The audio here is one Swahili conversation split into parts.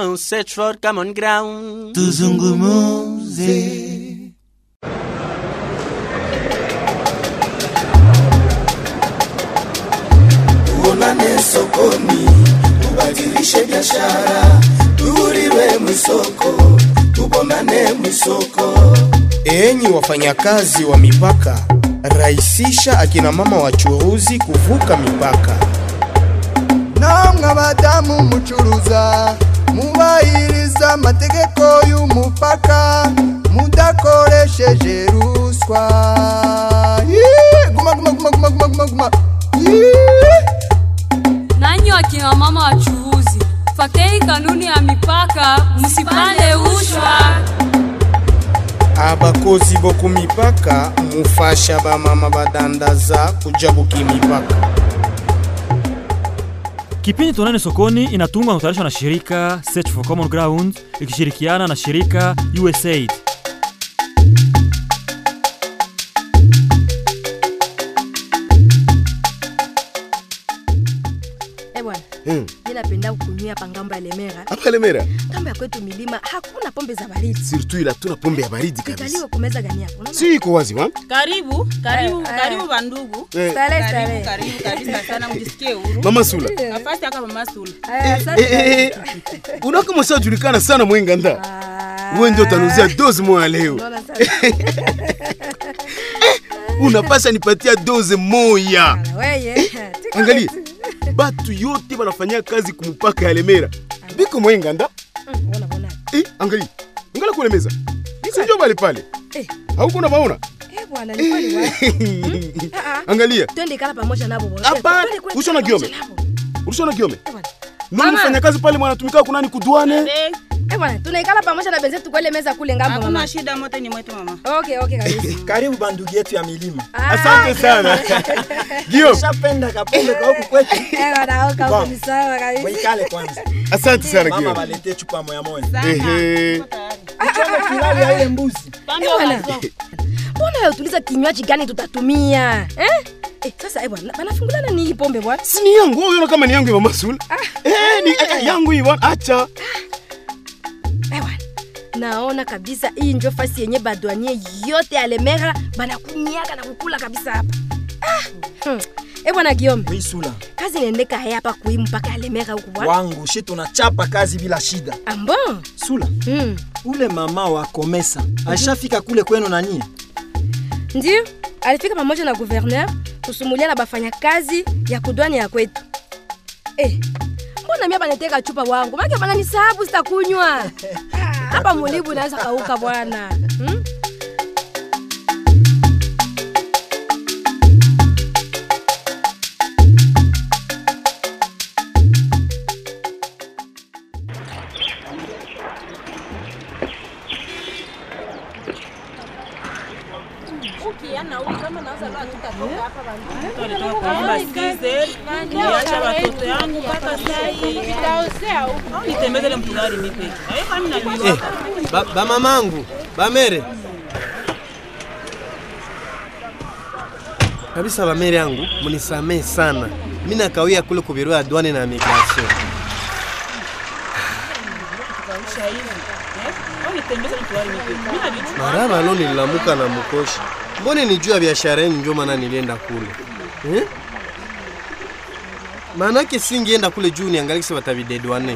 ground, search for common ground. tuzungumuze tuonane sokoni, tubadilishe biashara, tuhuriwe mwisoko, tubonane mwisoko. Enyi wafanyakazi wa mipaka, rahisisha akina mama wachuruzi kuvuka mipaka. namwe abadamu mucuruza mubahiriza amategeko y'umupaka mudakoresheje ruswa Yee! guma guma guma guma guma guma guma Yee! nanyi wakina mama wachuuzi fatei kanuni ya mipaka msipande ushwa abakozi boku mipaka mufasha bamama badandaza kuja buki mipaka Kipindi Tuonane Sokoni inatungwa na kutayarishwa na shirika Search for Common Ground ikishirikiana na shirika USAID. Eh bwana, mi napenda kunywa hapa ngambo ya Lemera. hapa Lemera, Ngambo ya kwetu milima hakuna pombe za baridi. surtout ila tuna pombe ya baridi kabisa, Ikaliwe kumeza gani hapo? Unaona? si iko wazi wa Karibu, karibu, Eh, eh. karibu bandugu. Eh, Starehe, Karibu, starehe. karibu kabisa sana mjisikie huru. mama Sula Nafasi hapa mama Sula. Aya, asante. eh, eh, eh, unakama ushajulikana sana mwenganda, Ah, wewe ndio utanuzia dozi moja leo, unaona sasa. unapasha nipatia doze moya. Bwana, weye. Tiko Angalia, wetu. batu yote banafanyia kazi kumupaka ya Lemera biko mwenganda. Mm, Unaona, unaona. Eh, angalia, ngala kule meza, sinjo bali pale, Eh, hauko na maona eh bwana, ni kweli wa. Ah, ah. Angalia, Twende ikala pamoja nabo bwana. Hapana, Twende kule usiona pamoja Giome. nabo. ulishona kiome Eh, bwana. nani mfanya kazi pale mwanatumika kunani kudwane Eh, Eh bwana, tunaikala pamoja na benzetu kwa ile meza kule ngambo mama. Hakuna shida, mote ni mwetu mama. Okay, okay kabisa. karibu bandugu yetu ya milima Ah, asante sana Giome, shapenda kapombe kwa huku kwetu Eh bwana, oka huko ni sawa kabisa. waikale kwanza asante sana mama Giome. walete chupa moya moya Sana. Ehe. Tuko tayari. chome kilali ya ile mbuzi Pande Eh, bwana. wazo. Mbona wewe utuliza kinywaji gani tutatumia? Eh? Eh, sasa eh bwana, banafungulana ni hii pombe bwana. si ni yangu wewe unaona kama ni yangu ya mama Sula eh ni eh, yangu hii bwana acha Eh bwana. Naona kabisa hii ndio fasi yenye badwanie yote ya Lemera banakunyaga na kukula kabisa hapa. Ah. Hmm. Eh bwana Giome, wisula kazi inaendeka haya hapa kui mpaka ya Lemera huku bwana. wangu shi tunachapa kazi bila shida Ambo. sula Hmm. ule mama wa komesa ashafika kule kwenu nanie Ndio, alifika pamoja na gouverneur kusumulia na bafanyakazi ya kudwani ya kwetu. Eh, mbona mimi banateka chupa wangu? Maana bana ni sababu sitakunywa. Ah, Hapa mulibu naweza kauka bwana. Hmm? Tulitoka kuomba skize, niacha watoto yangu mpaka saa hii. Au nitembeze ile mtugari mimi peke. Eh, kwani najua. Ba, ba mamangu bamere kabisa, bamere yangu munisamehe sana, mi nakawia kule ku biro ya douane na migration. Kausha hivi. Eh? Au nitembeze ile mtugari mimi peke. Mimi najua. Maraba lo nililamuka na mkoshi, mbone ni juu ya biashara yenu ndio maana nilienda kule eh? Maanake singienda kule juu niangalie kisi batavidedwane.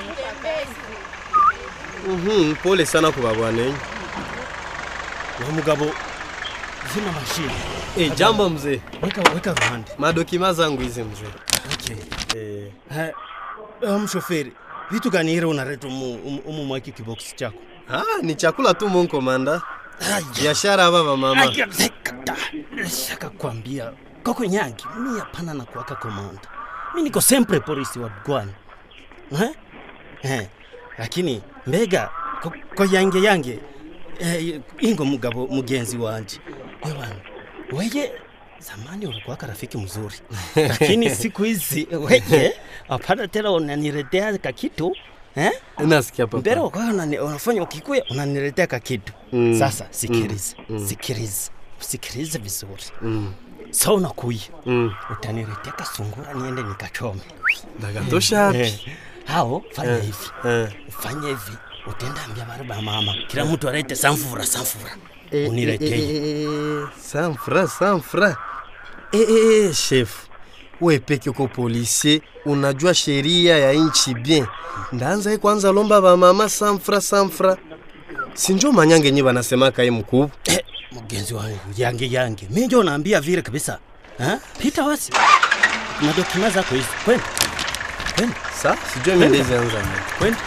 Mhm, pole sana kwa bwana yenu. wa mugabo zima mashine Eh, jambo mzee. weka weka ruhande Madokima zangu hizi mzee. okay. Eh, Ha, uh, mshoferi vitu gani ile unaleta umu, umu, umu mwaki kiboksi chako ah, ni chakula tu mon komanda. Biashara hapa ba mama. shaka kwambia koko nyangi mi hapana na kuwaka komanda mi niko sempre polisi wa Bwana eh? Eh, lakini mbega ko, ko yange yange eh, ingo mugabo mugenzi wanje ewana weye zamani ulikuwaka rafiki mzuri lakini siku hizi weye hapana tena unaniletea kakitu eh? Nasikia papa. mbele ukawa unani- unafanya ukikuya unaniletea kakitu Mm. sasa sikiliza Mm. Mm. sikiliza sikiliza vizuri Mm. sa unakuya Mm. utaniletea kasungura niende nikachome Dagatosha Eh, hapi. hao fanya Eh, hivi eh. ufanye hivi utenda ambia bari ba mama kila mtu alete samfura samfura Eh, eh, uniletee eh, eh, sanfra sanfra eh, eh, eh, chef we peke uko policier unajua sheria ya nchi bien ndaanza ye kwanza lomba bamama sanfra sanfra sinjo manyange nye banasemaka ye mkubwa eh, mgenzi wangu yange yange mi njo naambia vile kabisa ha? pita wasi madokima zako hizi kwenda kwenda sa sijue mi ndezi anza kwenda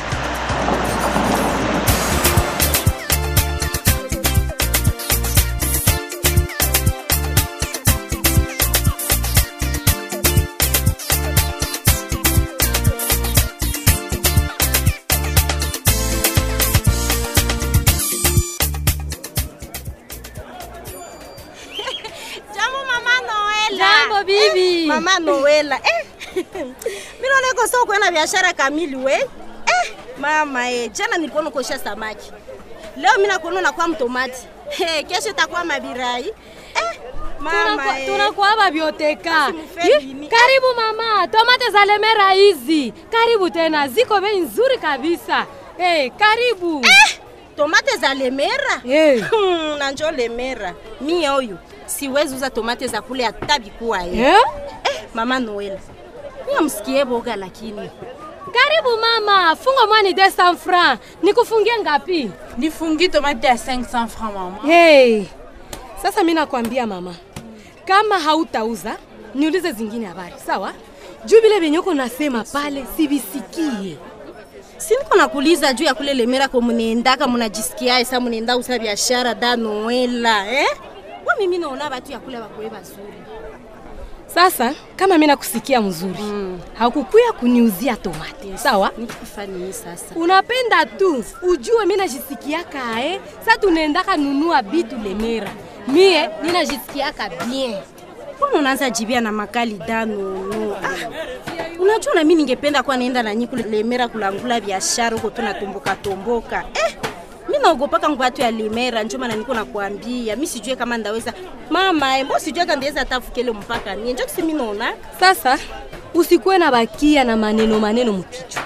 Jambo mama Noela. Jambo, bibi. Eh, mama Noela. Eh. Mimi naona iko soko kwenda biashara kamili we. Eh, mama eh, jana nilikuwa nakosha samaki. Leo mimi nakuona unakuwa mtomati. Eh, kesho itakuwa mabirai. Eh, mama Tunakuwa- eh. tunakuwa babioteka Usimfeli Yi, ni- karibu mama tomate za lemera hizi karibu tena ziko bei nzuri kabisa hey, karibu tomate za lemera hey. hmm, na njo lemera mie huyu siwezi uza tomate za kule hata bikuwa ye Eh? eh, mama Noela niye msikie boga lakini karibu mama funga mwani 200 francs nikufungie ngapi nifungi tomate ya 500 francs mama hey. sasa mi nakwambia mama kama hautauza niulize zingine habari sawa juu vile venyeko nasema pale sivisikie siniko nakuuliza juu ya kule lemera ko munaendaka munajisikiae sa munaenda usa biashara da Noela eh? wa mimi naona batu ya kule bakoe bazuri sasa kama mi nakusikia mzuri mm. haukukuya kuniuzia tomate sawa nikufanyii sasa unapenda tu ujue mi najisikiaka eh? sa tunaendaka nunua bitu lemera mie ninajisikiaka bien mbona unaanza jibia na makali da nono ah, unajua na mimi ningependa kuwa naenda na nyi kule lemera kulangula biashara huko tunatomboka tomboka eh, mi naogopaka ngwatu ya lemera njo maana niko nakwambia mi sijue kama ndaweza mama eh, mbo sijue kama ndaweza tafukele mpaka nie njo kisi mi naona sasa usikuwe na bakia na maneno maneno mkichwa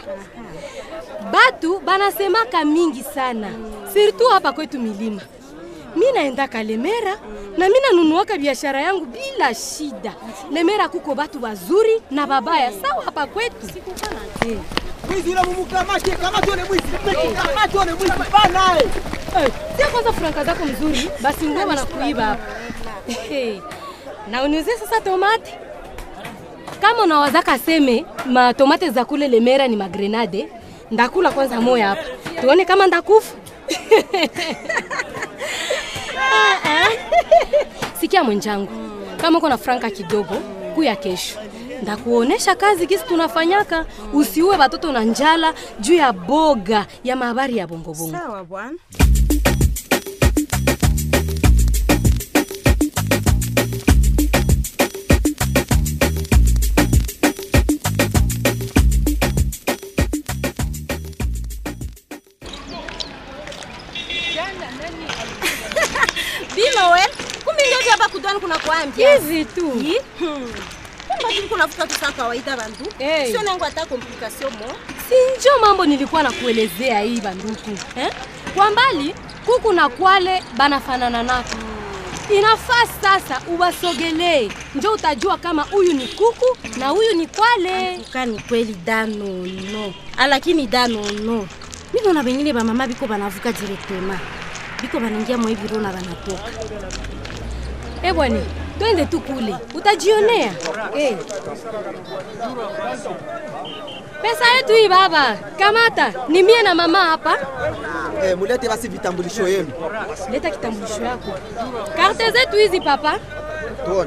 batu banasemaka mingi sana sirtu hapa kwetu milima mi naendaka lemera na mi nanunuaka biashara yangu bila shida lemera kuko batu bazuri na babaya sawa hapa kwetu Eh. Mwizi yule mumukamate, kamate yule mwizi. Kamate yule mwizi bana. Eh, Tia kwanza franka zako mzuri, basi nguo wanakuiba hapa. Hey, na uniuzie sasa tomate. Kama unawazaka seme matomate za kule Lemera ni magrenade, ndakula kwanza moya hapa, tuone kama ndakufa. Ah, ah. Sikia mwenjangu, kama uko na franka kidogo, kuya kesho ndakuonesha kazi kisi tunafanyaka, usiue watoto na njala juu ya boga ya mahabari ya bongobongo. sawa bwana Bino we, kumbe ndio hapa kudwani kuna kuambia. Hizi tu. Kumbe tu kuna futa tu sana kawaida bandu. Hey. Sio nangu hata complication mo. sinjo mambo nilikuwa nakuelezea hii banduku eh? kwa mbali kuku na kwale banafanana nako inafaa sasa uwasogelee njo utajua kama huyu ni kuku na huyu ni kwale Kani kweli dano no. Lakini dano no. Mimi naona wengine ba mama biko banavuka directement. Biko banaingia mwa hivi na banatoka. e bwana twende tu kule utajionea eh. pesa yetu hii baba kamata ni mie na mama hapa Eh, mulete basi vitambulisho yenu. leta kitambulisho yako karte zetu hizi papa Tuone.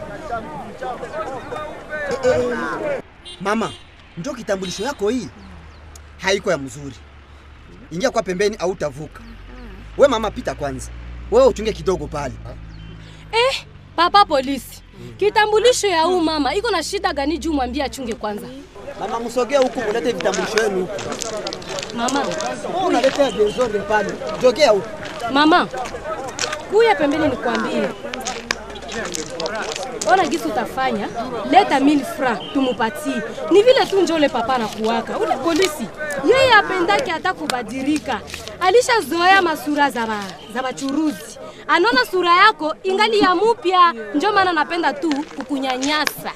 Eh, eh. Mama, ndio kitambulisho yako hii. Haiko ya mzuri. Ingia kwa pembeni au utavuka. We mama, pita kwanza. Wewe uchunge kidogo pale. Eh, papa polisi, kitambulisho ya huu mama iko na shida gani juu mwambie achunge kwanza. Mama, msogee huku mulete vitambulisho yenu huku. Mama, Wewe unaleta desordre pale. Jogea huku. mama, kuya pembeni nikwambie. ona gisi utafanya, leta 1000 francs tumupatie. Ni vile tu njo ule papa anakuwaka ule polisi, yeye apendake hata kubadilika, alishazoea masura za ba, za bachuruzi. Anaona sura yako ingali ya mupya, njo maana napenda tu kukunyanyasa.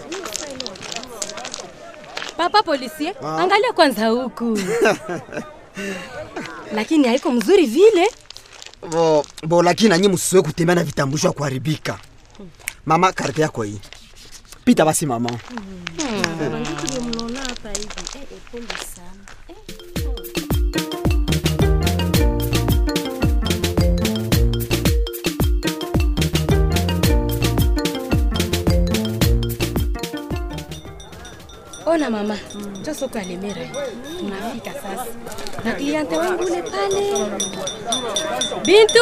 Papa polisi, Ah. angalia kwanza huku, lakini haiko mzuri vile. bo, bo lakini nanyi msiwe kutembea na vitambulisho ya kuharibika. Mama, karte yako hii. Pita basi mama. Ona mama, njo soko ya Lemera hii. tunafika sasa na kliente wangu ule pale. Bintu,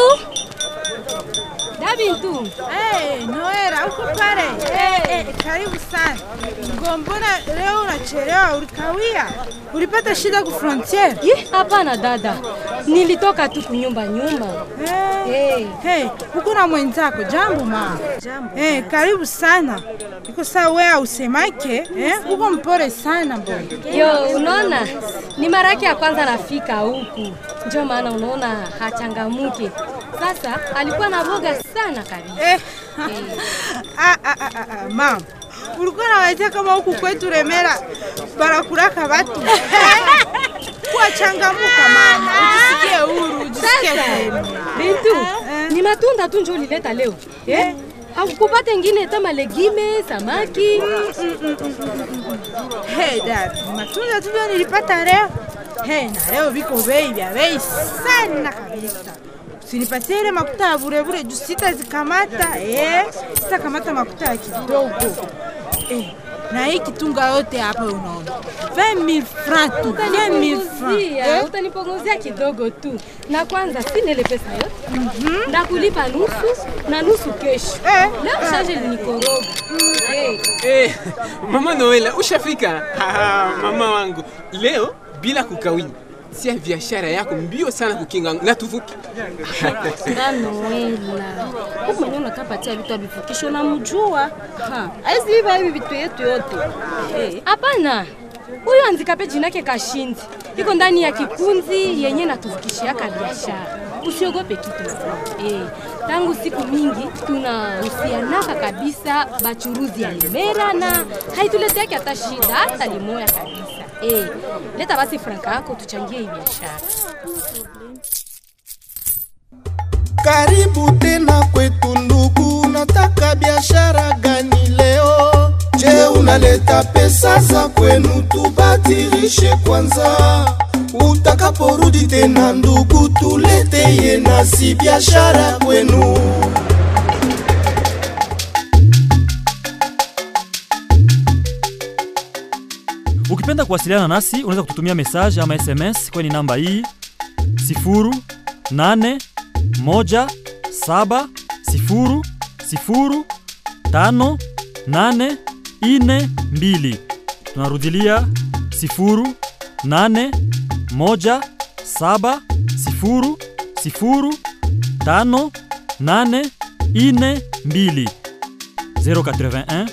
da Bintu. Hey, Noera, uko pale? Hey, hey, karibu sana. Ngombona leo unachelewa, ulikawia? Ulipata shida ku frontier? Ye, hapana dada, nilitoka tu kunyumba nyumba. Hey, hey, uko na mwenzako? Jambo ma. Jambo. Hey, karibu sana. Iko saa wewe ausemake, eh? Uko mpore sana boy. Yo, unaona ni mara yake ya kwanza nafika huku, ndio maana unaona hachangamuki. Sasa alikuwa na boga sana kabisa. Eh. Ah, ah, ah, ah, ah, mama. Ulikuwa nawazia kama huku kwetu Remera barakuraka watu. Kuwa changamuka mama, ujisikie huru, ujisikie Sasa huru. Bintu, ni matunda tu njo ulileta leo eh? Hakukupata ingine hata malegime, samaki. Hey dad, matunda tu ndio nilipata leo. Hey, na leo viko bei vya bei sana kabisa. Usinipatie ile makuta ya bure bure juu sitazikamata eh, sitakamata makuta ya kidogo eh. Na hii kitunga yote hapa unaona 20000 francs tu, 20000 francs Utanipunguzia, eh. utanipunguzia kidogo tu, na kwanza sina ile pesa yote ndakulipa nusu na nusu kesho. Leo shaje linikoroga Eh, Eh, mama Noela, ushafika? Haha, mama wangu, leo bila kukawia, sia biashara yako mbio sana kukinga na tuvuke. Nga Noela, huku mwenye unakapatia vitu avifukisho namjua aizi viva hivi vitu yetu yote Eh, Hapana, huyo anzikape jina yake Kashindi iko ndani ya kikunzi yenye natuvukishiaka biashara. Usiogope kitu eh. Tangu siku mingi tunahusianaka kabisa bachuruzi ya Lemera na haituleteake hata shida hata limoya kabisa eh. Leta basi franka yako tuchangie hii biashara. Karibu tena kwetu ndugu, nataka biashara gani leo? Je, unaleta pesa za kwenu tubadilishe kwanza, utakaporudi tena ndugu, tuleteye nasi biashara kwenu. Ukipenda kuwasiliana nasi unaweza kututumia message ama SMS kwenye namba hii 0817005842. Tunarudilia 0817005842 081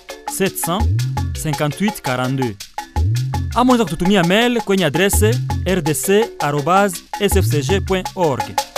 758 42 ama unaweza kututumia mail kwenye adrese rdc@sfcg.org.